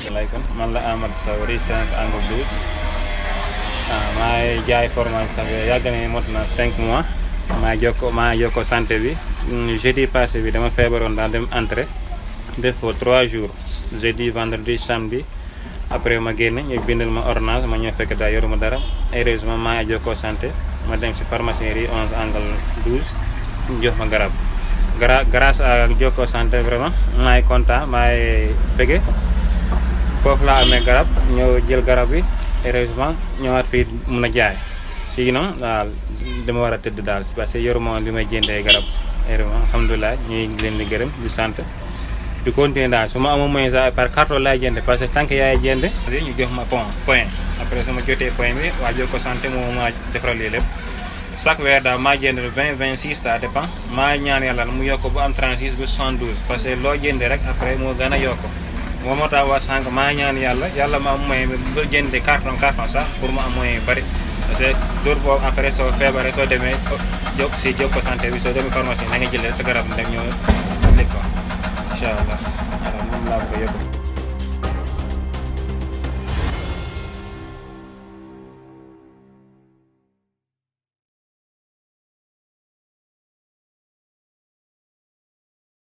asalaamaaleykum man la Amadou Sow rue 5 angle 12 ah maa ngi jaay formation bi yàgg na mot na 5 mois maa jokko maa jokko santé bi jeudi passé bi dama feebaroon daal dem entrée def fa 3 jours jeudi vendredi samedi après ma génn ñu bindal ma ordonnance ma ñëw fekk daal yoruma dara heureusement maa ngi jokkoo santé ma dem si pharmacie rue 11 angle 12 ñu jox ma garab gra grâce à jokkoo santé vraiment maa ngi content maa ngi bëgge foofu laa amee garab ñëw jël garab bi heureusement ñëwaat fii mun a jaay sinon daal dama war a tëdd daal parce que yoruma woon li may jëndee garab heureusement alhamdulilah ñuy leen di gërëm di sant di continuer daal su ma amoon moyen sax par carton laay jënd parce que tant que yaay jënd ñu jox ma point point après su ma jotee point bi waa Jokko santé moo ma defaral lii lépp chaque weer daal maa jënd 20 26 ça dépend maa ñaan yàlla mu yokk bu am 36 ba 72 parce que loo jëndee rek après moo gën a yokk moo moo tax waa sànq maa ñaan yàlla yàlla ma am moyen bi ba jëndee carton carton sax pour mu am moyen yu bëri parce que jour boobu après soo feebaree soo demee jok si Jokko santé bi soo demee pharmacie na nga jëlee sa garab dem ñëw lekk ko incha allah alors moom laa bëgg a yóbbu